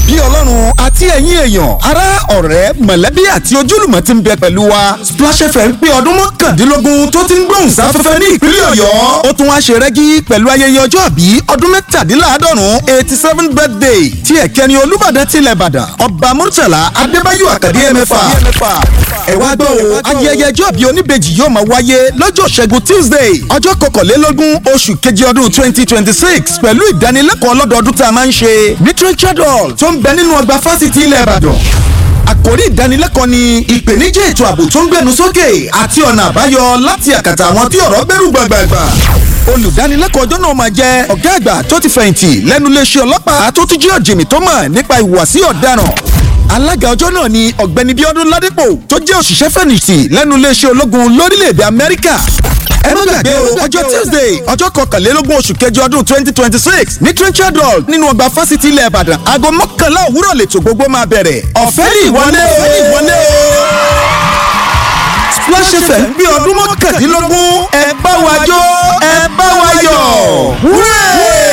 bí ọlọ́run àti ẹ̀yin èèyàn ará ọ̀rẹ́ mọ̀lẹ́bí àti ojúlùmọ̀ ti ń bẹ pẹ̀lú wa Splash FM pé ọdún mọ́kàndínlógún tó ti ń gbóhùn sáfẹ́fẹ́ ní ìpínlẹ̀ ọ̀yọ́ ó tún wá ṣe rẹ́gí pẹ̀lú ayẹyẹ ọjọ́ àbí ọdún mẹ́tàdínláàádọ́rùn eighty seven birthday tí ẹ̀kẹ́ni olúbàdàn tilẹ̀ ìbàdàn ọba murtala adébáyọ̀ àkàdé ẹ̀mẹ́fà ẹ wá gbọ́ o ayẹyẹ ọjọ́ àbí oníbejì yóò máa wáyé lọ́jọ́ ṣẹ́gun tuesday ọjọ́ kọkànlélógún oṣù kejì ọdún twenty twenty six pẹ̀lú ìdánilẹ́kọ̀ọ́ lọ́dọọdún tá a máa ń ṣe literature hall tó ń bẹ nínú ọgbà fásitì ilẹ̀ ìbàdàn àkórí ìdánilẹ́kọ̀ọ́ ni ìpèníjà ètò ààbò tó ń gbẹnu sókè àti ọ̀nà àbáyọ láti àkàtà àwọn tí ọ̀rọ̀ gbẹ́rù gbàgbàgbà olùdánilẹ́kọ̀ọ́ ọjọ́ náà máa jẹ́ ọ̀gá àgbà tó ti fẹ̀yìntì lẹ́nu iléeṣẹ́ ọlọ́pàá tó tún jẹ́ ọ̀jìnmí tó mọ̀ nípa ìhùwàsí ọ̀daràn alága ọjọ́ náà ni ọ̀gbẹ́ni bíọ́dún ládípò tó jẹ́ òṣìṣẹ́ fẹ̀yìntì lẹ́nu iléeṣẹ́ ológun lórílẹ̀‐èdè amẹ́ríkà ẹ má gbàgbé o ọjọ́ tuesday ọjọ́ kọkànlélógún oṣù kẹjọ ọdún twenty twenty six ní trenchard hall nínú ọgbà fásitì ilẹ̀ ìbàdàn aago mọ́kànlá òwúrọ̀ lètò gbogbo máa bẹ̀rẹ̀ ọ̀fẹ́ ní ìwọlé o ìwọlé o Splash FM bí ọdún mọ́kàndínlógún ẹ bá wa jó ẹ bá wa yọ̀ wúrẹ́.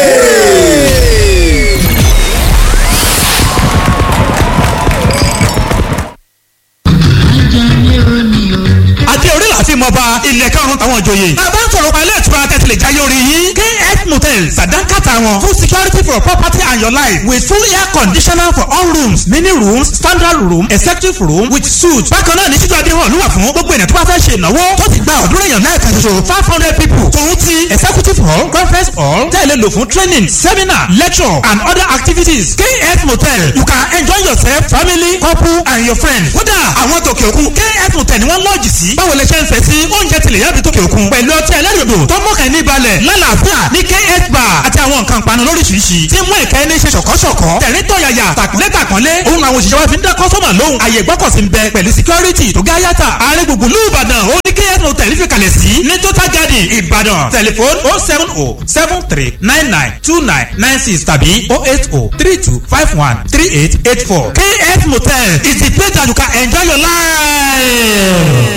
àti orí láti mọba ilẹ̀ karùn-ún àwọn ìjòyè. bàbá ń sọ̀rọ̀ pa ilé ìtura tẹ̀sílẹ̀ jáyé orí yín. kf motel sàdánkàtà wọn full security for property and your life with full air conditioner for all rooms mini rooms standard room executive room with suite. bákan náà ní títú adéhùn ló wà fún gbogbo ènìyàn tó bá fẹ́ ṣe ìnáwó tó ti gba ọ̀dúnrún èèyàn náà kan ṣoṣo five hundred people. tòun ti executive hall conference hall tẹ̀lé lò fún training seminar lecture and other activities. kf motel you can enjoy yourself family couple and your friends. kódà àwọn tòkè òkun kf motel ni wọ́n lọ́ọ̀jì sí. báwo lè ṣe ń fẹ́ sí oúnjẹ tilẹ̀ yàbí tókè òkun. pẹ̀lú ọtí ẹlẹ́rìndò tó mọ̀kàn ní balẹ̀ lálàáfíà ní kf bar àti àwọn nǹkan panu lóríṣiríṣi. tí mú ìkẹ́ ní ṣe ṣọ̀kọ́ṣọ̀kọ́. tẹ̀rín tọ̀yàyà tàkúnlé tàkúnlé. òun àwọn òṣìṣẹ́ wa fi ń dá kọ́sọ́mà lóhùn. àyè gbọ́kọ̀sí ń bẹ pẹ̀lú security tó gáyàtà. ààrẹ gbùngbù lùbàdàn ó ní kf motel fi kalẹ̀ sí. ní total garden ìbàdàn tẹlifon oh seven oh seven three nine nine two nine nine six tàbí oh eight oh three two five one three eight eight four. kf motel is the place that you can enjoy your life.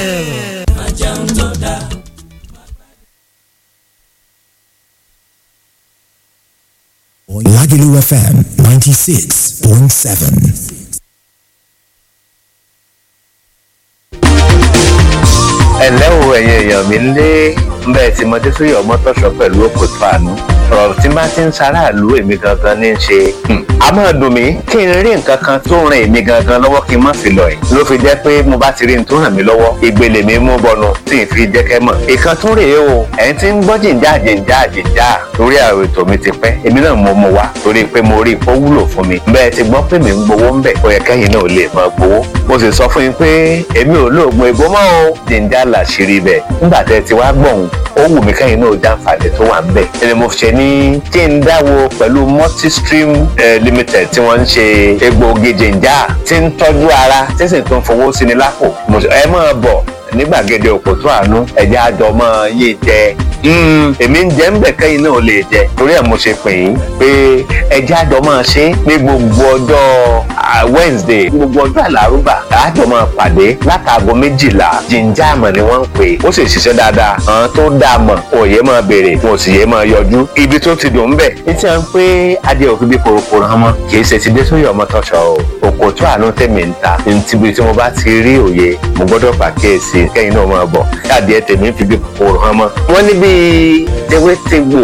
Lagelu FM 96.7. ẹ̀lẹ́ o ẹ̀yin èèyàn mi lé bẹ́ẹ̀ tí mọdé sóyè ọmọ tọ̀sọ̀ pẹ̀lú òkòtò àánú ọ̀rọ̀ tí bá ti ń ṣaráàlú èmi gangan ní í ṣe a máa dùn mí kí n rí nǹkan kan tó ràn èmi gangan lọ́wọ́ kí n má fi lọ ẹ̀ ló fi jẹ́ pé mo bá ti rí n tó ràn mí lọ́wọ́ ìgbèlè mi mú bọnu tí n fi jẹ́ kẹ́ mọ̀ ìkan tún rèé o ẹ̀yin tí ń gbọ́ jìnjà jìnjà jìnjà lórí àwọn ètò mi ti pẹ́ èmi náà mo mú wa torí pé mo rí ipò wúlò fún mi bẹ́ẹ̀ ti gbọ́ pé mi ń gbowó ń bẹ̀ ó yẹ kẹ́yìn náà lè máa gbowó mo sì sọ fún yín pé èmi ò lóògùn ègbó mọ́ o jìnjà làṣírí bẹ̀ nígbà tẹ́ ti wá gbọ̀hún ó wù mí kẹ́yìn náà jàǹfààní tó wà ń bẹ̀ ẹni mo ṣe ní kí n dáwọ́ pẹ̀lú multistream eh, limited tí wọ́n ń ṣe egbòogi jìnjà tí ń tọ́jú ara tí sì tún fowó sí ni lápò Mo sọ, ẹ máa bọ̀ ní gbàgede òpótó àánú ẹ̀jẹ̀ àjọmọ́ yìí jẹ èmi ń jẹ́ ń bẹ̀ kẹ́yìn náà lè jẹ torí ẹ̀ mo ṣe pè yín pé ẹ̀jẹ̀ àjọmọ́ ṣe ní gbogbo ọjọ́ ah, Wednesday gbogbo ọjọ́ àlárúbà àjọmọ́ pàdé látàgọ́ méjìlá jíjà àmọ̀ ni wọ́n ń pè ó sì ṣiṣẹ́ dáadáa àwọn tó dáa mọ̀ òye máa béèrè wọn ò sì yé máa yọjú ibi tó ti dùn ń bẹ̀ ní tí wọ́n pé adé òfin bí korokoro hàn mọ́ kì í ṣe ti dé sórí ọmọ tọ́ṣọ o òkòtó àánú tèmi ń ta níbi tí mo bá ti rí òye mo gbọ́dọ̀ pàkíyèsí kẹ́yìn náà máa bọ̀ káàdì ẹ̀ tèmi ń fi bí kòkòrò hàn mọ́. wọ́n ní bíi tewétegbò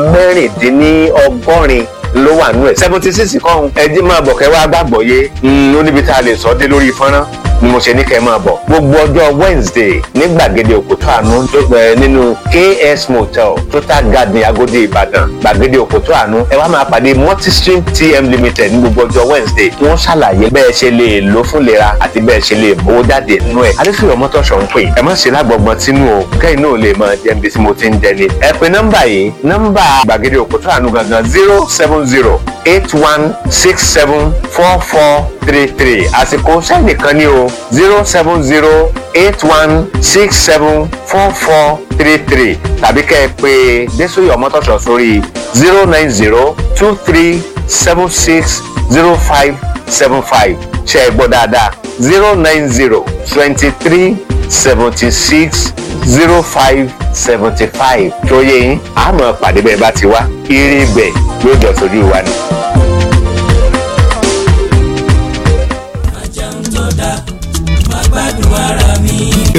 mẹ́rìndínlọ́gọ́rin ló wà nú ẹ̀ seventy six kọ́hún ẹjí máa bọ̀ kẹ́ wá gbàgbọ́ yé ó níbi tá a lè sọ dé lórí fọ́nrán ni mo ṣe ní kẹ́ máa bọ̀ gbogbo ọjọ́ Wednesday ní gbàgede òkúta àánú tó gbẹ nínú KS Motel Total Garden Agodi Ìbàdàn gbàgede òkúta àánú ẹ wá máa pàdé Multistream TM Limited ní gbogbo ọjọ́ Wednesday tí wọ́n ṣàlàyé bẹ́ẹ̀ ṣe lè lò fún lera àti bẹ́ẹ̀ ṣe lè mówó jáde nínú ẹ̀ adéfìyọ̀ mọ́tòṣọ̀ ń pè ẹ má ṣe lágbọ̀gbọ̀n tínú o kẹ́yìn náà lè máa jẹ́ ibi tí mo ti ń jẹ ni ẹ pe nọ́mbà yìí nọ́mbà gbàgede òkúta àánú gangan zero seven zero eight one six seven four four three three àsìkò sẹ́nìkan ní o zero seven zero eight one six seven four four three three tàbí kẹ́ ẹ pé Désòyè Ọmọ́tọ̀ṣọ̀ sórí zero nine zero two three seven six zero five seven five ṣe é gbọ́ dáadáa zero nine zero twenty three seventy six zero five seventy five tó yẹ yín àmọ́ pàdé bẹ́ẹ̀ bá ti wá eré bẹ́ẹ̀ yóò jọ sójú wa ni.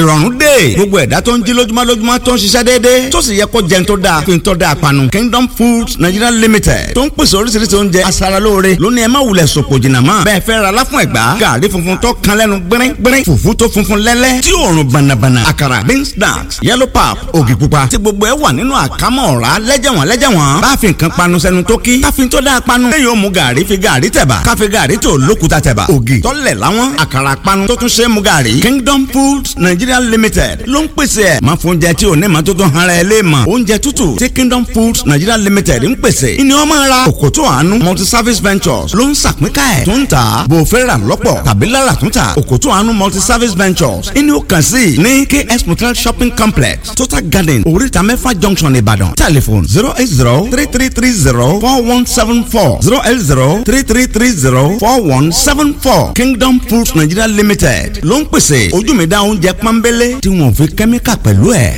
ìrọ̀rùn dé gbogbo ẹ̀dá tó ń jí lójúmọ́ lójúmọ́ tó ń ṣiṣẹ́ déédéé tó sì yẹ kó jẹun tó dáa fi ń tọ́ da àpanu Kingdom Foods Nigeria Limited tó ń pèsè oríṣiríṣi oúnjẹ aṣaralóore lónìí ẹ má wulẹ̀ sòpò jìnnà mọ́ bẹ́ẹ̀ fẹ́ ra láfún ẹ̀gbá gàrí funfun tó kan lẹ́nu gbẹ́rẹ́ gbẹ́rẹ́ fùfú tó funfun lẹ́lẹ́ tí òórùn bànàbànà àkàrà beans snacks yellow pap ògì pupa tí gbogbo ẹ wà nínú àkámọ́ ọ̀rá lẹ́jẹ̀wọ̀n lẹ́jẹ̀wọ̀n bá fi nǹkan panu sẹ́nu tó kí káfí tó dáa panu lẹ́yìn ó mu gàrí fi gàrí tẹ̀bà káfí gàrí tó lókuta tẹ̀bà ògì tọ́lẹ̀ láwọn àkàrà panu tó tún ṣe é mu gàrí Kingdom Foods Nigeria Limited ló ń pèsè ẹ̀ máa fún oúnjẹ tí ò ní ma tó tún hara ẹ lé mọ̀ oúnjẹ tútù tí Kingdom Foods Nigeria Limited ń pèsè ìní wọn máa ra òkòtò àánú multi service ventures ló ń sàpínká ẹ̀ tó ń tà bò fẹ́ rà lọ́pọ̀ tàbí lára tún tà òkòtò àánú multi service ventures ìní ó kàn sí ní KS Motel shopping complex Total Garden oríta mẹ́fà junction Ìbàdàn telephone zero eight zero three three three zero four one seven four zero eight zero three three three zero four one seven four Kingdom Foods Nigeria Limited ló ń pèsè ojú mi dá oúnjẹ pọ́nbélé tí wọ́n fi kẹ́míkà pẹ̀lú ẹ̀.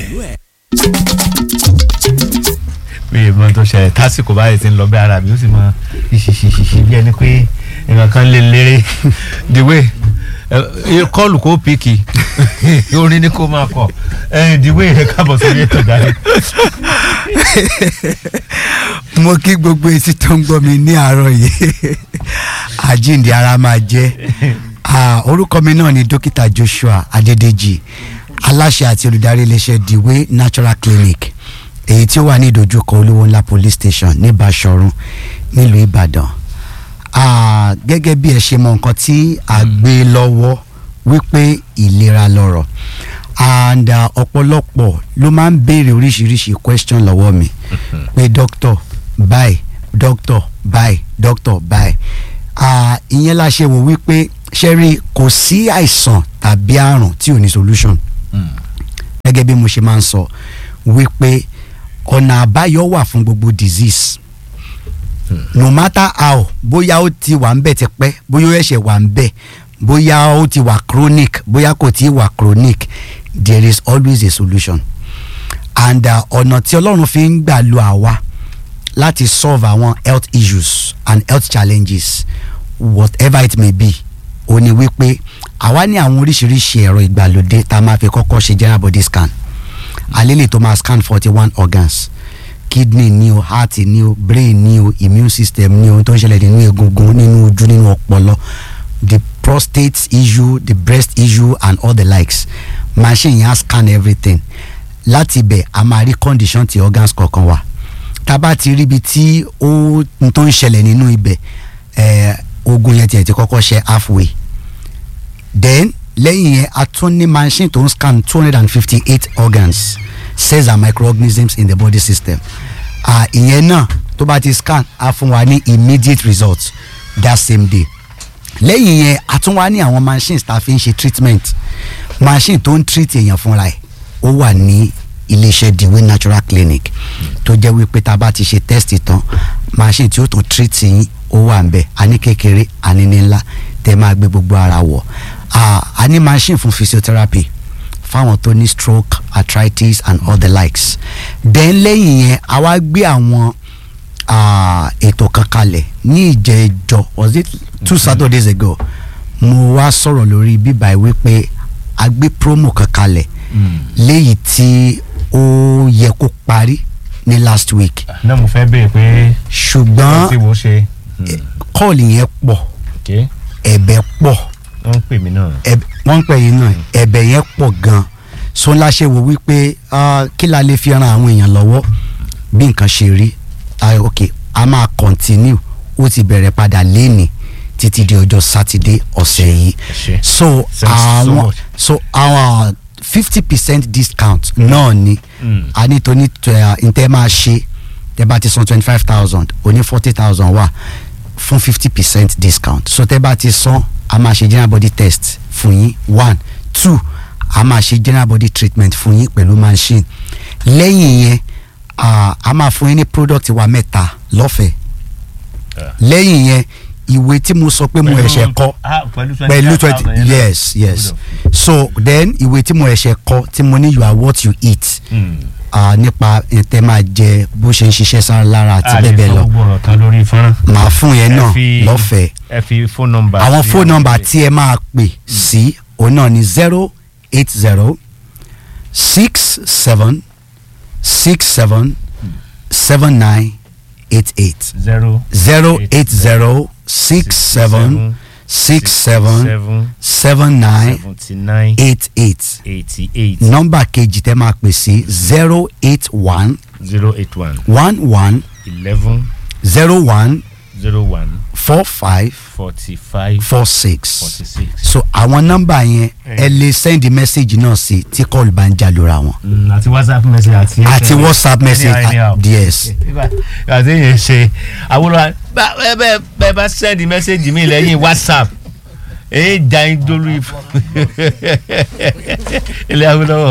mi ì mọ tó ṣẹlẹ̀ tásìkò báyìí ti ń lọ bí ara mi ó sì mọ ìṣìṣìṣìṣì bí ẹni pé nǹkan kan lè lérè dìwé kọ́ọ̀lù kó pìkì orin ni kó máa kọ dìwé rẹ káàbọ̀ sórí ètò ìdarí. mo kí gbogbo etí tó ń gbọ́ mi ní àárọ̀ yìí àjíǹde ara máa jẹ́ Ah, orúkọ mi náà ni dókítà Joshua Adédèjì aláṣẹ àti olùdarí iléeṣẹ́ Dewey Natural Clinic èyí tí ó wà ní ìdojúkọ olówó ńlá police station ní Báṣọ̀run nílùú Ìbàdàn Ah, gẹ́gẹ́ bí ẹ ṣe mọ nǹkan tí a gbé lọ́wọ́ wípé ìlera lọ́rọ̀ and ah, ọ̀pọ̀lọpọ̀ ló máa ń béèrè oríṣiríṣi question lọ́wọ́ mi pé doctor bye doctor bye doctor bye Ah, ìyẹn la ṣe wò wípé ṣẹ́rí kò sí àìsàn tàbí àrùn tí ò ní solution gẹ́gẹ́ bí mo ṣe máa ń sọ wípé ọ̀nà àbáyọ wà fún gbogbo disease no matter how bóyá ó ti wà ń bẹ̀ tipẹ́ bóyá ó ẹ̀ṣẹ̀ wà ń bẹ̀ bóyá ó ti wà chronic bóyá kò tí ì wà chronic there is always a solution and uh, ọ̀nà tí ọlọ́run fi ń gbà lo àwa láti solve àwọn health issues and health challenges whatever it may be ó ní wípé àwa ní àwọn oríṣiríṣi ẹ̀rọ ìgbàlódé tá a máa fi kọ́kọ́ ṣe general body scan àlélè tó máa scan forty one organs kidney ní o heart ní o brain ní o immune system ní o tó ń ṣẹlẹ̀ nínú egungun nínú ojú nínú ọpọlọ the prostate issue the breast issue and all the likes machine yẹn á scan everything láti ibẹ̀ a máa rí condition ti organs kọ̀ọ̀kan wa tá a bá ti rí ibi tí ó n tó ń ṣẹlẹ̀ nínú ibẹ̀ eh, ogun yẹn tiẹ̀ ti kọ́kọ́ ṣe halfway then lẹ́yìn yẹn a tún ní machine tó ń scan two hundred and fifty eight organs cells and microorganisms in the body system ah ìyẹn náà tó bá ti scan á fún wa ní immediate result that same day lẹ́yìn yẹn a tún wá ní àwọn machines tá a fi ń ṣe treatment machine tó ń treat èèyàn fúnra ẹ̀ ó wà ní iléeṣẹ́ Dewey Natural Clinic tó jẹ́ wípé tá a bá ti ṣe test tán machine tí ó tún treat yín ó wà ń bẹ̀ a ní kékeré a ní ní ńlá tẹ́ máa gbé gbogbo ara wọ̀ Ah, a ní machine fún physiotherapy fáwọn tó ní stroke arthritis and all the likes then lẹ́yìn yẹn a wá gbé àwọn ah, ètò kan kalẹ̀ ní ìjẹ́jọ́ was it two saturdays ago mo wá sọ̀rọ̀ lórí bíbá wípé a gbé promo kan kalẹ̀ léyìí tí ó yẹ kó parí ní last week náà mo fẹ́ béèrè pé ṣùgbọ́n tí mo ṣe kọ́ọ̀lì yẹn pọ̀ ké ẹ̀bẹ̀ pọ̀ wọ́n ń pè mí náà. ẹ̀bẹ̀- wọ́n ń pè yín náà ẹ̀bẹ̀ yẹn pọ̀ gan so ńlá ṣe wò wípé ah, kí la lè fi ran àwọn èèyàn lọ́wọ́ bí nǹkan ṣe rí ah, ok a máa continue ó ti bẹ̀rẹ̀ padà léni títí di ọjọ́ sátidé ọ̀sẹ̀ yìí ṣé. so Thanks so àwọn much. so àwọn fifty percent discount náà ni Mm. a ní tó ní ntẹ́ máa ṣe tẹ́ bá ti san twenty five thousand oní forty thousand wà fún fifty percent discount so tẹ́ bá ti san a máa ṣe general body test fún yín one two a máa ṣe general body treatment fún yín pẹ̀lú machine lẹ́yìn yẹn ah, a máa fún yín ní product wa mẹ́ta lọ́fẹ̀ẹ́ lẹ́yìn yẹn ìwé tí mo sọ pé mo ẹ̀ṣẹ̀ kọ́ Ah, pẹ̀lú pẹ̀lú 25,000 twenty yẹn náà. yes yes Good so then ìwé tí mo ẹ̀ṣẹ̀ kọ tí mo ní you are what you eat Mm. ah, nípa tẹ́ máa jẹ bó ṣe ń ṣiṣẹ́ sára lára àti a lè bẹ́ẹ̀ bẹ́ẹ̀ fọ lọ gbogbo ọ̀rọ̀ tán lórí fọ́nrán. màá fún yẹn Ẹ náà fi- lọ́fẹ̀ẹ́ ẹ fi fóònù nọ́mbà. àwọn sí fóònù nọ́mbà àgbègbè. tí ẹ máa pè sí òun náà ni zero eight zero six seven six seven seven nine eight eight zero zero eight zero six seven six seven seven nine seventy nine eight eight eighty eight nọ́mbà kejì tẹ́ máa pè sí zero eight one zero eight one one one eleven zero one zero one four five forty five four six forty six. so àwọn nọ́mbà yẹn ẹ lè send message náà sí tí kọ́ọ̀lù bá ń jà lóra wọn àti whatsapp message àti. àti whatsapp message Anyhow, anyhow. yes àti yẹn ṣe àwòrán bá ẹ bẹ bẹ bá send message mi lẹ́yìn whatsapp èyí jà ń dolú ifo ilé awolowo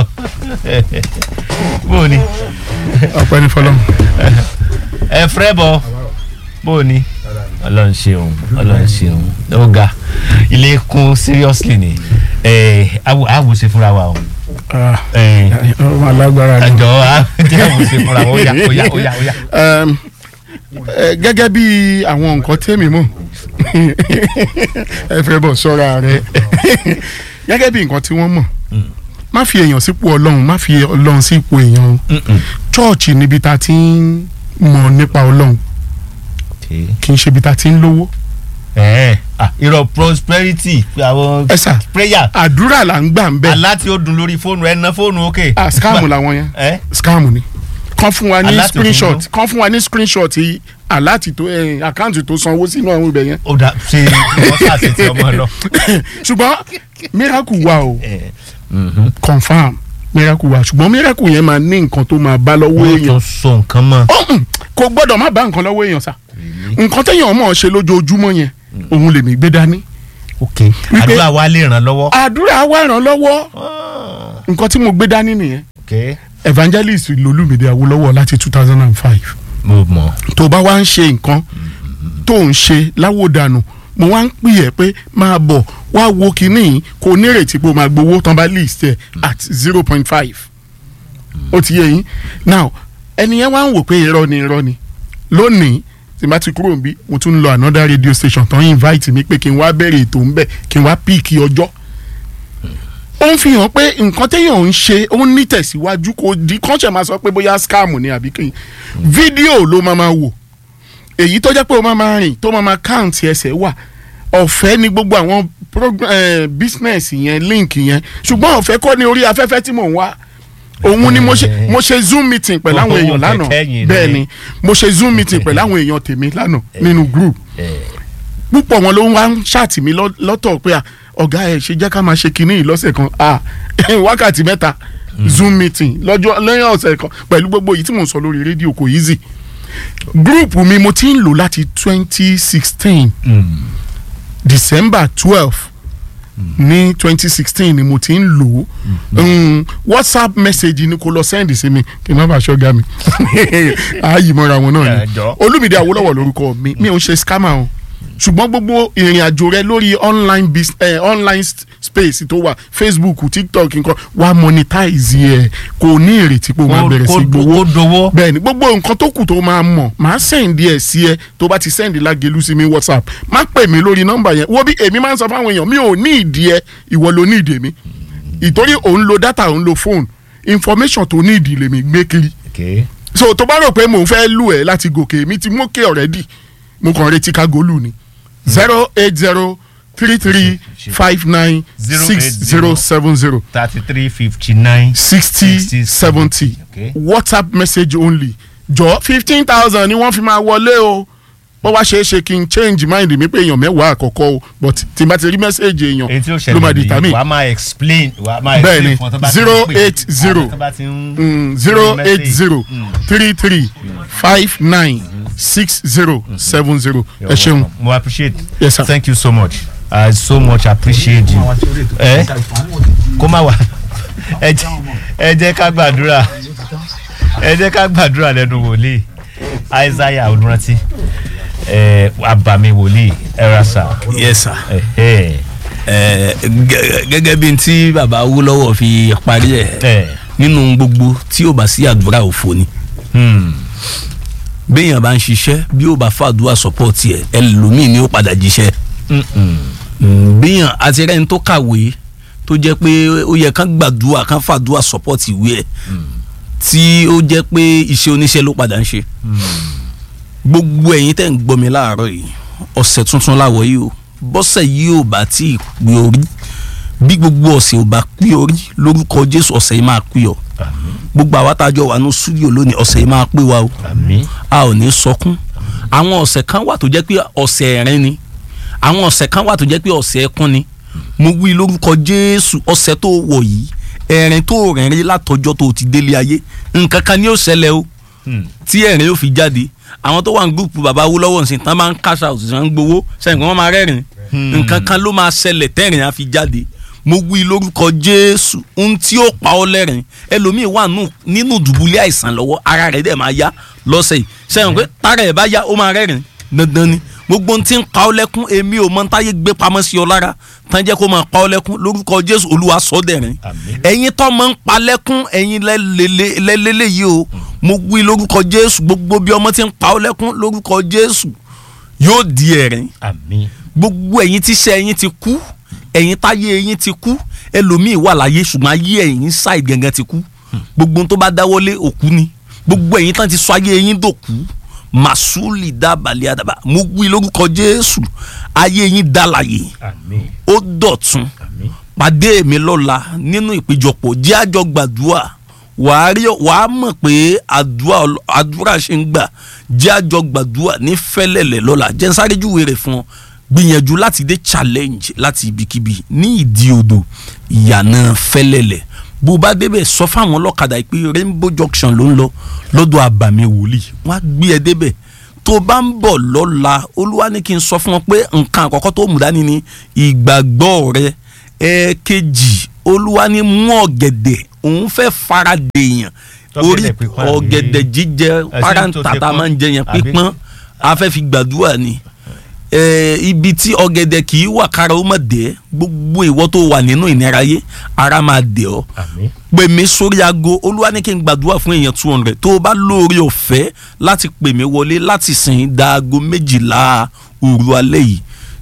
bó o ní ọpẹ́ ní fọlọ́mù. ẹ fẹ́ bọ̀ bó o ní ọlọ́run ṣeun ọlọ́run ṣeun ó ga ilé kún seriously ni ẹ àwò ṣe fúnra wa o ẹ ọmọ alágbára ni. àjọ jẹ́ àwò ṣe fúnra wa ó yá ó yá ó yá ó yá. Ẹm, ẹ, gẹ́gẹ́ bí àwọn nǹkan tèmi mọ̀ ẹ fẹ́ bọ̀ sọ́ra rẹ gẹ́gẹ́ bí nǹkan tí wọ́n mọ̀ má fi èèyàn sípò ọlọ́run má fi ọlọ́run sípò èèyàn o chọ́ọ̀chì níbi tá a ti ń mọ̀ nípa ọlọ́run kì í ṣe ibi tá a ti ń lówó ẹ ah irọ́ prosperity àwọn ẹ sà prayer àdúrà là ń gbà ń bẹ̀ alá tí ó dùn lórí fóònù ẹ ná fóònù òkè. ah scam làwọn yẹn ẹ scam ni kàn fún wa ní Alert tó screenshot fún kàn fún wa ní screenshot yìí aláàtì tó ẹ àkáǹtì tó sanwó sínú àwọn ibẹ̀ yẹn ó dà ṣe wọ́n ṣàṣẹ tí ọmọ lọ. ṣùgbọ́n miracle wà o ẹ confam miracle wà ṣùgbọ́n miracle yẹn máa ní nǹkan tó máa bá lọ́wọ́ wọ́n èèyàn tún so nǹkan mọ́. ọ̀hún, kò gbọ́dọ̀ má bá nǹkan lọ́wọ́ èèyàn sá nǹkan téèyàn mọ̀ ọ́ ṣe lójoojúmọ́ yẹn òun lèmi gbé dání ok Wípé- àdúrà wa lè ràn lọ́wọ́. àdúrà wa ràn lọ́wọ́ nǹkan tí mo gbé dání nìyẹn ok evangelist lolúmídé awólọ́wọ̀ láti two thousand and five mo mọ̀. tó bá wá ń ṣe nǹkan tó ń ṣe láwòdànù mo wá ń pè ẹ́ pé máa bọ̀ wá wo kinní yìí kò nírètí pé o máa gbowó tán bá list ẹ̀ at zero point five ó ti yé yín now ẹni yẹn wá ń wò pé irọ́ ni irọ́ ni lónìí tí n bá ti kúrò níbí mo tún ń lọ another radio station tán invite mi pé kí n wá bẹ̀rẹ̀ ètò ń bẹ̀ kí n wá píìkì ọjọ́ ó ń fi hàn pé nǹkan téèyàn ń ṣe ó ń ní tẹ̀síwájú kò di kọ́ńṣẹ̀ máa sọ pé bóyá scam ni àbí kí fídíò ló máa máa wò èyí tó jẹ́ pé ó máa máa rìn tó máa máa count ẹsẹ̀ wà ọ̀fẹ́ ni gbogbo àwọn progr- eh, business yẹn link yẹn ṣùgbọ́n ọ̀fẹ́ kọ́ ni orí afẹ́fẹ́ tí mò ń wá òun ni mo ṣe mo ṣe zoom meeting pẹ̀lú àwọn èèyàn lánàá Kẹ̀kẹ́ yìí ni. bẹ́ẹ̀ ni mo ṣe zoom meeting pẹ̀lú àwọn èèyàn tèmi lánàá nínú group púpọ̀ wọn ló ń wá ń ṣáàtì mi lọ́- lọ́tọ̀ pé à, ọ̀gá ẹ̀ ṣe jẹ́ ká máa ṣe kinní yìí lọ́sẹ̀ kan à, wákàtí mẹ́ta zoom meeting lọ́jọ́ lẹ́yìn ọ̀sẹ̀ kan pẹ̀lú gbogbo èyí tí mò ń sọ lórí rédíò kò easy group mi mo ti ń lò láti twenty sixteen december twelve ní twenty sixteen ni mo ti ń lò ó Mm, whatsapp message ni kò lọ send sí mi kí n má bàa ṣọ́gà mi ààyè mọ́ra wọn náà ni Ẹjọ́. olùmìdí awólọ́wọ̀ lórúkọ mi mi ò ń ṣe scammer o ṣùgbọ́n gbogbo ìrìn àjò rẹ lórí online bis eh, online st- space tó wà facebook tiktok nǹkan wà monetize ẹ kò ní ìrètí pé o máa Kó- bẹ̀rẹ̀ sí kó- gbowó kó dowó. bẹ́ẹ̀ni gbogbo nǹkan tó kù tó máa mọ̀ máa send ẹ̀ sí ẹ tó bá ti send lágẹ̀lú sí mi whatsapp má pè mí lórí nọ́mbà yẹn wo bí èmi máa ń sọ fáwọn èèyàn mi ò ní ìdí ẹ ìwọ ló ní ìdí mi ìtorí òun lo data òun lo phone information tó ní ìdí lèmi gbé kiri ok so tó bá rò pé mò ń fẹ́ lù ẹ́ láti gòkè mi ti mókè already mo kàn retí ká gòlù ni zero eight zero three three five nine six zero seven zero thirty three fifty nine. sixty 60, seventy okay. whatsapp message only jọ fifteen thousand ni wọ́n fi máa wọlé o bó wá ṣeé ṣe kí n change mind mi pé èèyàn mẹ́wàá àkọ́kọ́ o but tí n bá ti rí message èèyàn èyí tí ó ló máa ṣẹlẹ̀ nìyí determine wàá máa explain wàá máa Bẹ́ẹ̀ni, explain fún ọ tó bá ti ń zero pè. eight zero. Àwọn tó bá ti ń zero send eight message. zero three three five nine six zero seven zero You're ẹ ṣeun welcome. mo appreciate Yes, sir. thank you so much i so much appreciate you ẹ kó má wà ẹ jẹ́- ẹ jẹ́ ká gbàdúrà ẹ jẹ́ ká gbàdúrà lẹ́nu wòlíì isaiah olùrántí ẹ abàmì wòlíì ẹrasa yes sir ẹ ẹ ẹ gẹ- gẹ́gẹ́ bí n tí baba Awólọ́wọ̀ fi parí ẹ̀ ẹ nínú gbogbo tí ó bá sí àdúrà òfò ni hmm, béèyàn bá ń ṣiṣẹ́ bí ó bá fàdúrà sọ́pọ̀tì ẹ̀ ẹlòmíì ni ó padà jíṣẹ́ mm, mm, Mm, béèyàn àti rẹ́ni tó kàwé tó jẹ́ pé ó yẹ kán gbàdúrà kán fàdúrà support ìwé ẹ̀ tí ó jẹ́ pé iṣẹ́ oníṣẹ́ ló padà ń ṣe gbogbo ẹ̀yin tẹ́ ń gbọ́ mi láàárọ̀ yìí ọ̀sẹ̀ tuntun láwọ̀ yìí o bọ́sẹ̀ yìí ò bá tí ì pé orí bí gbogbo ọ̀sẹ̀ ò bá pé orí lórúkọ Jésù ọ̀sẹ̀ yìí máa pé ọ gbogbo àwa tá a jọ wà ní súdíò lónìí ọ̀sẹ̀ yìí máa pé wa o àmín a ò ní sọkún àwọn ọ̀sẹ̀ kan wà tó jẹ́ pé ọ̀sẹ̀ ẹ̀rín ni àwọn ọ̀sẹ̀ kan wà tó jẹ́ pé ọ̀sẹ̀ ẹkún ni mo wí lórúkọ Jésù ọ̀sẹ̀ tó wọ̀ yìí ẹ̀rín tó rẹ̀rín látọjọ́ tó ti délé ayé nǹkan kan ni yóò ṣẹlẹ̀ o tí ẹ̀rín yóò fi jáde àwọn tó wà ní gúrùpù bàbá Awólọ́wọ̀ nsìn tán máa ń cash out tán ń gbowó sẹ́yìn kan wọ́n máa rẹ́rìn nǹkan kan ló máa ṣẹlẹ̀ tẹ́rìn á fi jáde mo wí lórúkọ Jésù ohun tí ó pa ọ́ lẹ́rìn ẹlòmíì wà nù- nínú dùbúlẹ̀ àìsàn lọ́wọ́ ara rẹ̀ dẹ̀ máa yá lọ́sẹ̀ yìí sẹ́yìn pé tára ẹ̀ bá yá ó máa rẹ́rìn dandan ni gbogbo ohun tí ń pa ọ́ lẹ́kún èmi ò mọ táyé gbé pamọ́ sí ọ lára tán jẹ́ kó máa pa ọ́ lẹ́kún lórúkọ Jésù Olúwa sọ dẹ̀rín Àmín. ẹ̀yin tó máa ń pa lẹ́kún ẹ̀yin lẹ́lẹ́lẹ́ yìí o mo wí lórúkọ Jésù gbogbo bí ọmọ tí ń pa ọ́ lẹ́kún lórúkọ Jésù yóò di ẹ̀rín àmín gbogbo ẹ̀yin tíṣẹ́ ẹ̀yin ti kú ẹ̀yin táyé ẹ̀yin ti kú ẹlòmíì wà láyé ṣùgbọ́n ayé ẹ̀yin ṣáì gẹ́gẹ́ ti kú gbogbo ohun tó bá dáwọ́lé òkú ni gbogbo ẹ̀yin tán ti sọ ayé ẹ̀yin dòkú màsúlì dábàlẹ̀ àdàbà mo wí lórúkọ Jésù ayé ẹ̀yin dálàyè àmín ó dọ̀tun àmín pàdé mi lọ́la nínú ìpéjọpọ̀ jẹ́ àjọ gbàdúrà wàá rí wàá mọ̀ pé àdúrà ọl- àdúrà ṣe ń gbà jẹ́ àjọ gbàdúrà ní fẹ́lẹ́lẹ̀ lọ́la jẹ́ ń sáré júwe rẹ̀ fún ọ gbìyànjú láti dé challenge láti ibikíbi ní ìdí odò ìyànà fẹ́lẹ́lẹ̀ bó o bá débẹ̀ sọ fáwọn ọlọ́kadà pé rainbow junction ló ń lọ lọ́dọ̀ àbàmì wòlíì wọ́n á gbé ẹ débẹ̀ tó o bá ń bọ̀ lọ́la olúwa ní kí n sọ fún ọ pé nǹkan àkọ́kọ́ tó mú dání ni ìgbàgbọ́ rẹ ẹ̀ẹ̀kejì olúwa ní mú ọ̀gẹ̀dẹ̀ òun fẹ́ fara dèèyàn orí Tọ́gẹ̀dẹ̀ pípọ́n àbí- ọ̀gẹ̀dẹ̀ jíjẹ Ẹ̀sìn páràǹtà tó tá a pípọ́n máa ń jẹ yẹn àbí- pípọ́n a fẹ́ fi gbàdúrà ni Eh, ibi tí ọ̀gẹ̀dẹ̀ kì í wà kára ó má dẹ̀ gbogbo ìwọ tó wà nínú ìnira yé ara máa dẹ̀ ọ́ àmín pè mí sórí aago olúwa ní kí n gbàdúrà fún èèyàn two hundred tó o bá lóore ọ̀fẹ́ láti pè mí wọlé láti sìn da aago méjìlá òru alẹ́ yìí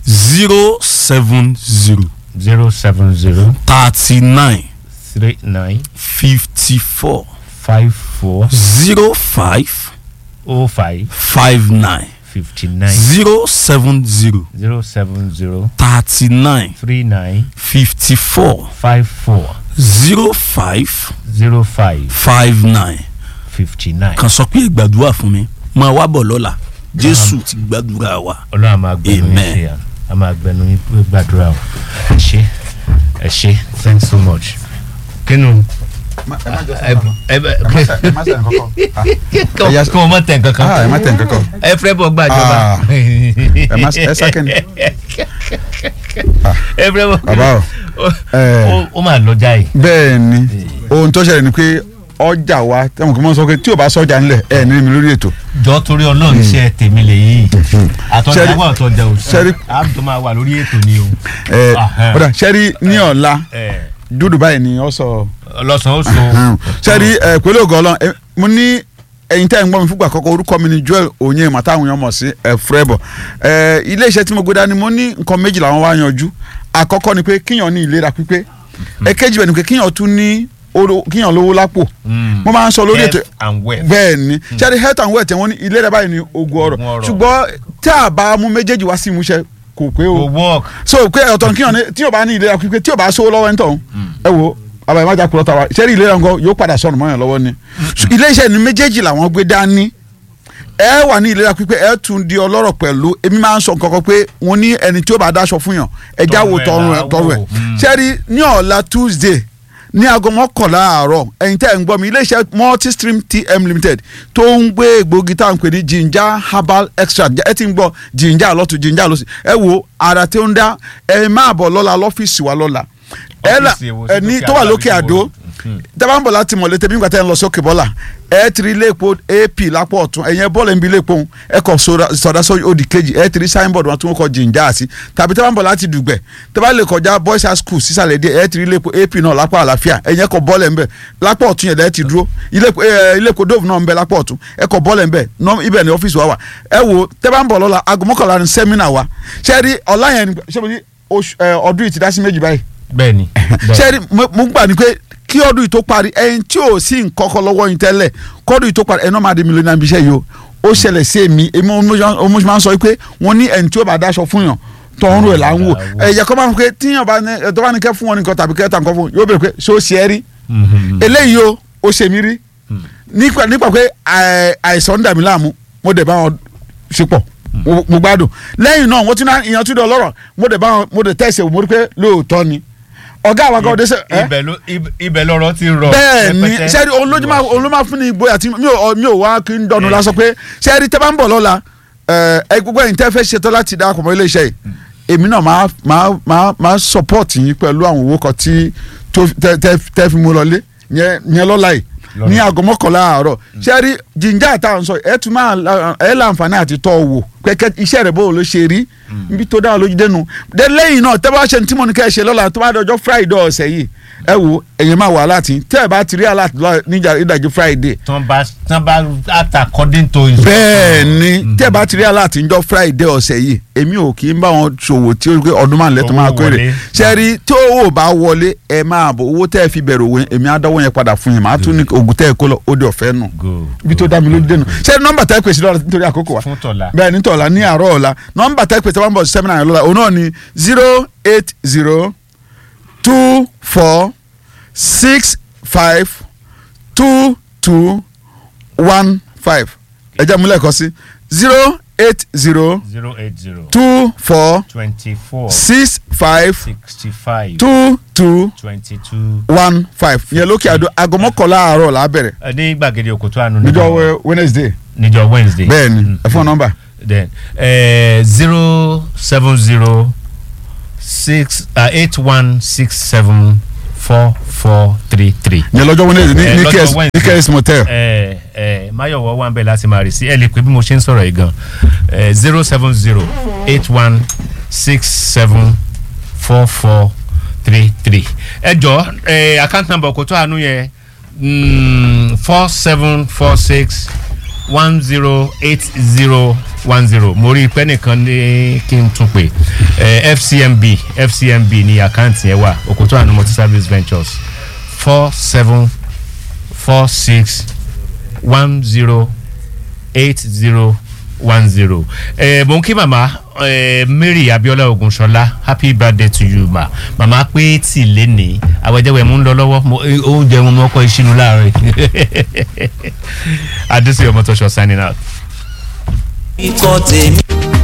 zero seven zero zero seven zero thirty nine three nine fifty four five four zero five oh five five nine fifty nine zero seven zero zero seven zero thirty nine three nine fifty four five four zero five zero five five nine fifty nine. kan sọ pé gbàdúrà fún mi máa wá bọ̀ lọ́la jésù ti gbàdúrà wa. ọlọ́run a máa gbẹnu yín Amen. ṣe à a máa gbẹnu yín pé gbàdúrà o ẹ ṣé ẹ ṣé thanks so much kínú ẹ ẹ kí wọn mọ tẹ nǹkan kan ẹ má tẹ̀ nǹkan kan. ẹ fẹ́ bọ̀ gbàjọba Ah. ẹ má ẹ sákẹ́ni. ẹ fẹ́ bọ̀ bàbá o ẹ ó ó máa lọ́jà yìí bẹ́ẹ̀ ni ohun tó ṣẹlẹ̀ ni pé ọjà wa tẹ̀wọ̀n kí wọ́n sọ pé tí o bá sọ́jà ńlẹ̀ ẹ̀ ní mi lórí ètò. jọ torí ọlọ́run iṣẹ́ tèmi lè yí àtọ́jà Ṣẹ́rí- wà àtọ́jà ò sí ṣẹ́rí- àbùtọ́ máa wà lórí ètò ni o ẹ Ahẹ́n. ọ̀dà sẹ́rí ní ọ̀la ẹ dúdú báyìí ni ọ sọ. ọlọ́sàn ó so sẹ́rí ẹ pẹ̀lú ògo Ọlọ́run ẹ, mo ní ẹ̀yin tẹ́ ẹ̀ ń gbọ́ mi fúgbà kọ́kọ́ orúkọ mi ni Joel Onye màtá àwọn èèyàn mọ̀ sí ẹ Fúrẹ́bọ̀ ẹ ilé iṣẹ́ tí mo gbé dání mo ní nǹkan méjì làwọn wá yanjú àkọ́kọ́ ni pé kíyàn ní ìlera pípé ẹ̀kejì bẹ̀ ni pé kíyàn tún ní oro- kíyàn lówó lápò mo máa ń sọ lórí ètò health and wealth bẹ́ẹ̀ ni sẹ́rí health and wealth wọ́n ní ìlera báyìí ni ogun ọrọ̀ Ogun ọrọ̀. ṣùgbọ́n tí a bá mú méjèèjì wá sí ìmúṣẹ kò pé o go work so pé ọ̀tọ̀ ní kíyàn ní tí o bá ní ìlera pípé tí o bá sówó lọ́wọ́ ń tọ̀hún ẹ wo àbàyè májà kúrọ́ta wa sẹ́rí ìlera nǹkan yóò padà sọnù mọ́yàn lọ́wọ́ ni So, ilé iṣẹ́ ní méjèèjì làwọn gbé dání ẹ wà ní ìlera pípé ẹ tún di ọlọ́rọ̀ pẹ̀lú èmi máa ń sọ nǹkan kan pé wọ́n ní ẹni tí ó bá dáṣọ fún yàn ẹ já wo Tọrùn tọrùn ẹ̀ ẹ tọrùn ẹ láwò. Mm. sẹ́rí ní ọ̀la Tuesday ní aago mọ́kànlá àárọ̀ ẹ̀yin tẹ́ ẹ̀ ń gbọ́ mi iléeṣẹ́ multistream tm limited tó ń gbé egbògi tá à ń pè ní ginger herbal extract ẹ ti ń gbọ́ ginger lọ́tún ginger lọ́sì ẹ wo ara tí ó ń dá ẹ máa bọ̀ lọ́la lọ́fíìsì wa lọ́la ẹ là Ọ́fíìsì èwo sí ẹ ní lókè tó wà àdó lókè àbí àdó níbo? tẹ́bá ń bọ̀ láti mọ̀lẹ́ tẹ́bí nígbà tẹ́ ń lọ sókè bọ́là ẹ ti rí ilé epo ap lápò ọ̀tún ẹ̀yẹn bọ́ọ̀lù ń bi ilé epo òun ẹ kọ sọdá sọ òdì kejì ẹ ti rí signboard wọn tí wọ́n kọ jìnjà sí tàbí tẹ́bá ń bọ̀ láti dùgbẹ̀ tẹ́bá lè kọjá boys high school sísàlẹ̀ díẹ̀ ẹ ti rí ilé epo ap náà lápò àlàáfíà ẹ̀yẹn kọ bọ́ọ̀lù ńbẹ lápò ọ̀tún yẹn lẹ́ ti dúró ilé epo ẹ, ilé epo dove náà ńbẹ lápò ọ̀tún ẹ kọ bọ́ọ̀lù ńbẹ nọ- ibẹ̀ ni ọ́fíìsì wa wà ẹ wo tẹ́bá ń bọ̀ lọ́la aago mọ́kànlá ni sẹ́mínà wa ṣẹ́ẹ́rí ọ̀la yẹn ni- ṣé mo ní oṣù- ẹ, ọdún yìí ti dá sí méjì báyìí bẹ́ẹ̀ni sẹ́ni mo gbà ní pé kí ọdún yìí tó parí ẹyin tí ò sí nkọ́kọ́ lọ́wọ́ yín tẹ́lẹ̀ kọ́dún yìí tó parí ẹni náà máa di mílíọ̀nù náà bí iṣẹ́ yìí o ó ṣẹlẹ̀ sí èmi èmi ọmọ máa ń sọ pé wọ́n ní ẹni tí ó bá dáṣọ fún yàn tọrun ẹ̀ là ń wò ẹ̀yẹ kọ́ máa ń pé tíyàn bá ní tó bá ní kẹ́ fún wọn nìkan tàbí kẹ́ tà nǹkan fún yóò bèrè pé ṣé ó ṣe é rí eléyìí o ó ṣe mí rí nípa nípa pé àìsàn ń dà mí láàmú mo dẹ̀ bá wọn ṣe pọ̀ mo gbádùn lẹ́yìn náà wọ́n ti ná ìyàn tún dẹ̀ ọlọ́rọ̀ mo dẹ̀ bá wọn mo dẹ̀ tẹ̀sẹ̀ mo rí pé lóòótọ́ ni ọ̀gá àwọn akọ́wé dé sẹ́. ibẹ̀ lọ́rọ̀ ti rọ. bẹ́ẹ̀ ni sẹ́ẹ̀rì olóma fún ni ìgboyà tí mi ò wá kí n dọ̀nù lásán pé sẹ́ẹ̀rì tẹ́ bá ń bọ̀ lọ́la ẹ gbogbo ẹ̀yin tẹ́ fẹ́ ṣetán láti darapọ̀ mọ́ ilé iṣẹ́ yìí èmi náà máa máa máa máa support yín pẹ̀lú àwọn owó kan tí tẹ́ fi mú lọlé yẹn lọ́la yìí ní aago mọ́kànlá àárọ̀ sẹ́ẹ̀rì jíjà táwọn sọ ẹ tún máa ẹ láǹfààní àti tọ́ wò kẹ́kẹ́ iṣẹ́ rẹ̀ bó ló ṣe rí níbi tó dáa lójú dẹnu dé lẹ́yìn náà tẹ́ bá ṣe ní tí mo ní kẹ́ ẹ ṣe lọ́la tó bá dọjọ́ friday ọ̀sẹ̀ yìí ẹ wo ẹ̀yin máa wà láti tẹ́ ẹ bá ti rí aláàtì níjà ìdajì friday. tán bá tán bá act according to his. bẹ́ẹ̀ ni tẹ́ ẹ bá ti rí aláàtì níjọ́ friday ọ̀sẹ̀ yìí èmi ò kì í bá wọn ṣòwò tí ó gbé ọdún máa lẹ́tọ̀ máa kéré ṣẹ́rí tí owó bá wọlé ẹ máa bọ̀ owó tẹ́ ẹ fi bẹ̀rẹ̀ òwe èmi á dánwó yẹn padà fún yín màá tún ní ògùn tẹ́ ẹ kó lọ ó di ọ̀fẹ́ nù ibi tó dá mi lójú dẹnu ṣẹ́rí nọ́mbà tẹ́ ẹ pèsè lọ́la nítorí àkókò wa fún tọ̀la bẹ́ẹ̀ ní tọ̀la ní àárọ̀ ọ̀la nọ́mbà tẹ́ ẹ pèsè one bọ̀ seven nine lọ́la òun náà ni zero eight zero two four six five two two one five ẹ jẹ́ múlẹ̀ kọ́ sí zero eight zero zero eight zero two four twenty four six five sixty five two two twenty two. one five yẹn lókè àdó aago mọ́kànlá àárọ̀ là á bẹ̀rẹ̀ ní gbàgede òkòtò àánú níjọ́ wednesday níjọ́ wednesday. bẹ́ẹ̀ni ẹ fún nọ́mbà. then zero seven zero six eight one six seven four four three three. yẹn lọ́jọ́ wednesday ní ní kẹ́s ní kẹ́s motel. ẹ ẹ mayowo wà ń bẹ láti máa rí sí ẹ lè pè bí mo ṣe ń sọ̀rọ̀ yìí gan zero seven zero eight one six seven four four three three ẹ jọ ẹ account number kò tó àánú yẹn four seven four six one zero eight zero one zero mo rí i pé nìkan ní kí n tún pè ẹ fcmb fcmb ní àkáǹtì yẹn wà òkútó àánú multi service ventures four seven four six one zero eight zero one zero ẹ mo ń kí màmá ẹ mary abiola ogunṣọlá happy birthday to you ma màmá pé tí lé ní àwẹjẹwẹ mú ń lọ lọ́wọ́ oúnjẹ wọn mọkọ ìṣinú láàrin adúsí ọmọ tó ṣọ signing out. ikọ̀ tèmi.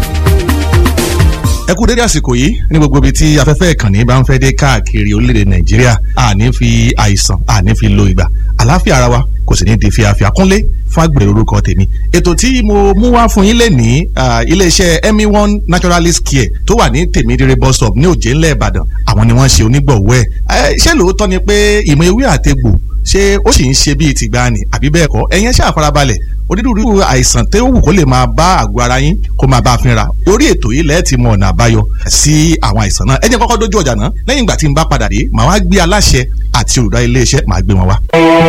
ẹ kú dédé àsìkò yìí ní gbogbo ibi tí afẹ́fẹ́ ìkànnì bá ń fẹ́ dé káàkiri orílẹ̀-èdè nàìjíríà àní fi àìsàn àní fi lo ìgbà àlàáfíà ara wa kò sì ní di fíafíà kúnlé fún àgbèrè orúkọ tèmi ètò tí mo mú wá fún yín lè ní iléeṣẹ́ emi one naturalist care tó wà ní tèmídìrẹ bus stop ní òjé ńlẹ̀ ìbàdàn àwọn ni wọ́n ṣe onígbọ̀wọ́ ẹ̀ ṣé lóòótọ́ ni pé ìmọ̀ ewé àtegbò ṣé ó sì ń ṣe bíi tìgbàanì àbí bẹ́ẹ̀ kọ́ ẹ̀yẹn ṣáà farabalẹ̀ onírúurú àìsàn tó wù kó lè máa bá àgọ́ ara yín kó máa bá a fínra orí ètò yìí lẹ́ẹ̀ ti mọ ọ̀nà àbáyọ sí àwọn àìsàn náà ẹ jẹ́ kọ́kọ́ dójú ọjà náà lẹ́yìn ìgbà tí n bá padà dé màá wá gbé aláṣẹ àti olùdarí iléeṣẹ́ màá gbé wọn wá.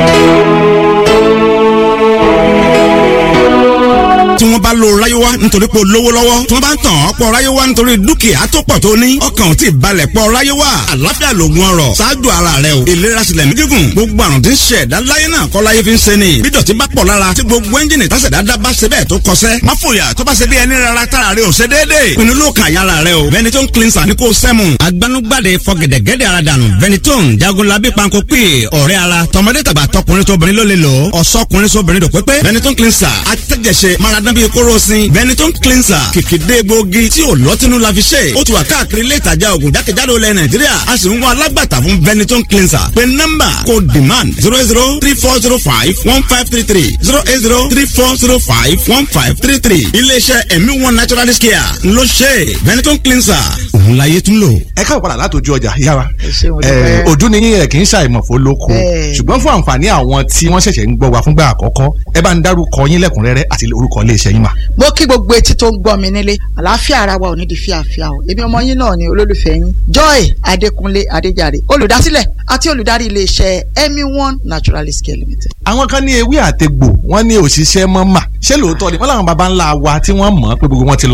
tí wọ́n bá lo ráyéwá nítorí pé o lówó lọ́wọ́ tí wọ́n bá ń tàn ọ́ pọ̀ ráyéwá nítorí dúkìá tó pọ̀ tó ní ọkàn ò tí ì balẹ̀ pọ̀ ráyéwá àlàáfíà lògùn ọrọ̀ ṣáájú ara rẹ o ìlera sílẹ̀ mí gígùn gbogbo àrùn tí ń ṣe ẹ̀dá láyé náà kọ́ láyé fi ń ṣe ni bí dọ̀tí bá pọ̀ lára tí gbogbo ẹ́ńjìnì tásẹ̀ dáadáa bá ṣe bẹ́ẹ̀ tó kọsẹ́ má fòyà tó bá ṣe bí ẹni rárá tára rẹ ò ṣe déédéé pinnu ló kàn yára rẹ o Benetton cleanser ní kò sẹ́mu agbanugbade fọgẹ̀dẹ̀gẹ̀dẹ̀ ara dànù Benetton jagunlabi panko pè ọ̀rẹ́ ara tọmọdé tàgbà tọkùnrin tóbìnrin ló lè lò ọ̀sọ́kùnrin sóbìnrin dò pépé Benetton cleanser atẹ́jẹsẹ maradán bíi kóró sin Benetton cleanser kìkìdé gbòógì tí ò lọ́tínú la fi ṣe ó ti wà káàkiri ilé ìtajà ògùn jákèjádò ilẹ̀ Nàìjíríà a sì ń wá alágbàtà fún Benetton cleanser pé nọ́mbà kò demand zero zero three four zero five one five three three zero eight zero three four zero five one five three three iléeṣẹ́ ẹ̀mí one naturalist care ló ṣe Benetton cleanser òun láyé tún lò. ẹ káwọ padà látòjú ọjà yára ojú ni yín ẹ kì í ṣàìmọ̀fó lóko ṣùgbọ́n fún àǹfààní àwọn tí wọ́n ṣẹ̀ṣẹ̀ ń gbọ́ wa fúngbà àkọ́kọ́ ẹ bá ń dárúkọ yín lẹ́kùnrẹ́rẹ́ àti orúkọ iléeṣẹ́ yín mà. mo kí gbogbo etí tó ń gbọ́ mi nílé àlàáfíà ara wa ò ní di fíafíà o èmi ọmọ yín náà ni olólùfẹ́ yín joy adékúnlé adéjàre olùdásílẹ̀ àti olùdarí iléeṣẹ́ emi one naturalist care limited. àwọn kan ní ewé àtegbò wọn ní òṣìṣẹ́ mọ́ mà ṣé lóòótọ́ ni wọ́n làwọn baba ńlá wa tí wọ́n mọ̀ pé gbogbo wọn ti lọ tán.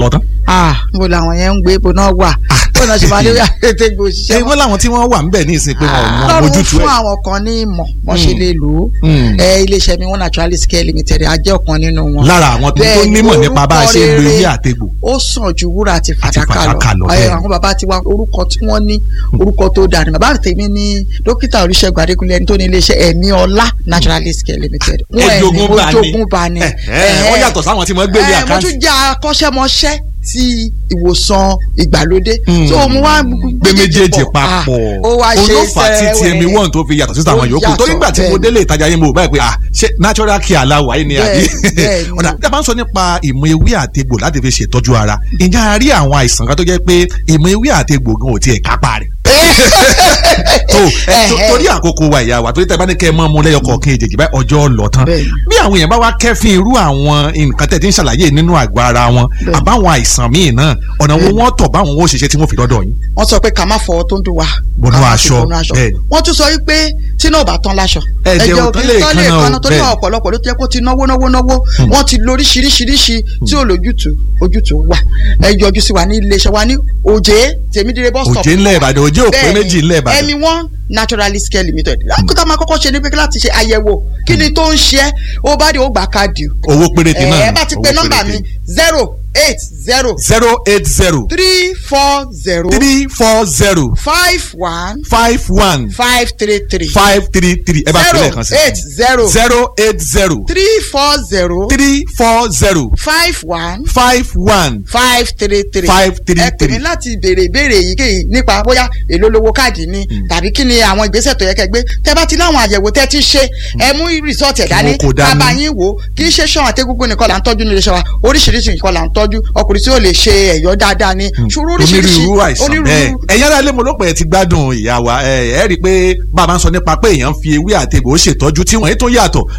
ah níbo làwọn yẹn ń gbé ibo náà wà bó náà ṣe máa lórí àtẹ̀gbò ẹ òṣìṣẹ́ wọ́n láwọn tí wọ́n wà ń bẹ̀ ní ìsìn pé wọn ò mọ lọ́run ojútùú fún ẹ̀. àwọn kan ní ìmọ̀ wọ́n ṣe Mm. lè lò ó Mm. ẹ iléeṣẹ́ mi wọ́n naturalist care limited á jẹ́ ọ̀kan nínú wọn. lára àwọn tó tó Bẹ́ẹ̀ ni, nímọ̀ nípa bá a ṣe ń lo orúkọ ilé rere àtegbò. ó sàn ju wúrà àti fàdákà fàdákà lọ, lọ bẹ́ẹ̀ ẹ ni. àwọn bàbá tiwa orúkọ tí wọ́n ní orúkọ tó dáa ni bàbá tèmi ní dókítà olùṣègùn adékúnlé ẹni tó ní iléeṣẹ́ ẹ̀mí ọlá naturalist care limited wọ́n ẹni Ẹ̀jogún mo bá ní. jogún bá ní. Ẹ̀, ẹ̀, wọ́n yàtọ̀ sáwọn tí wọ́n gbé ní ẹ, mo àkáǹtì. tún jẹ́ akọ́ṣẹ́mọṣẹ́ ti ìwòsàn ìgbàlódé so mo wá gbé méjèèjì papọ̀ ó wá ṣe olófà tí sẹ́wẹ̀ẹ́. tmi one tó fi yàtọ̀ sí àwọn Ó yòókù yàtọ̀, torí nígbà tí mo bẹ́ẹ̀ délé ìtajà yẹn mo báyìí pé ah ṣé natural care aláwọ̀ ayé ni àbí Bẹ́ẹ̀, bẹ́ẹ̀ ni. ọ̀dà tí a bá ń sọ nípa ìmọ̀ ewé àtegbò láti fi ṣètọ́jú ara ǹjẹ́ a rí àwọn àìsàn kan tó jẹ́ pé ìmọ̀ ewé àtegbò gan ò tiẹ̀ kápá rẹ̀ tó ẹ, tó- torí àkókò wa ìyá wa torí tẹ bá ní kẹ́ ẹ mọ́ mu lẹ́yọ kọ̀ọ̀kan èjèèjì báyìí ọjọ́ lọ tán bí àwọn èèyàn bá wá kẹ́fín irú àwọn nǹkan tẹ̀ tí ń ṣàlàyé nínú àgọ́ ara wọn àbáwọn àìsàn míì náà ọ̀nà wo wọ́n tọ̀ báwọn ó ṣiṣẹ́ tí wọ́n fi dọ́dọ̀ yín. wọ́n sọ pé ká má fọwọ́ tó ń dùn wá. Bọnú ká má fi aṣọ, bọnú aṣọ. bẹ́ẹ̀ ni. wọ́n tún sọ wípé tí náà ò bá tán láṣọ. Ẹ̀jẹ̀ ò tán lè tán kanna o, kanna torí bẹ́ẹ̀ ni. ọ̀pọ̀lọpọ̀ ló ti yẹ kó ti náwó náwó náwó wọ́n ti lo oríṣiríṣiríṣi tí ò lójútùú ojútùú wà. ẹ yọjú sí wa ní iléeṣẹ́ wa ní òjé tèmídìrẹ́ bus stop. Òjé ńlẹ̀ Ìbàdàn, Òjé ò pé Bẹ́ẹ̀ ni, méjì ńlẹ̀ Ìbàdàn. ẹ̀mí one naturalist care limited. lákòótá máa kọ́kọ́ ṣe ní pé láti ṣe àyẹ̀wò kí ni tó ń ṣe é ó bá dé ó gbà káàdì o. owó péréte náà ẹ bá ti pe owó nọ́mbà péréte. mi zero eight zero zero eight zero three four zero three four zero five one five one five three three five three three ẹ bá fi lẹ́ẹ̀kan sí. zero eight zero zero eight zero three four zero three four zero five one five one five three three five three ẹ pè mí three. láti béèrè ìbéèrè èyíkéyìí nípa bóyá èló lówó káàdì ni tàbí kí ni àwọn ìgbésẹ̀ tó yẹ kẹ́ gbé tẹ́ bá ti láwọn àyẹ̀wò tẹ́ ti ṣe ẹ mú rìsọ́ọ̀tì ẹ̀ dání wọn kó dání. bàbá yín wò ó kì í ṣe ṣan àtẹ́gúngún nìkan là ń tọ́jú nílé iṣẹ́ wa oríṣiríṣi nǹkan là ń tọ́jú ọkùnrin tí ó lè ṣe ẹ̀yọ́ dáadáa ni ṣòro oríṣiríṣi onírúurú àìsàn bẹ́ẹ̀ ẹ̀yin ará ilé mo ló pẹ̀ ti gbádùn ìyá wa ẹ ẹ rí i pé bá a bá ń sọ nípa pé èèyàn ń fi ewé àtegbò ṣètọ́jú tí wọ́n yìí tó yàtọ̀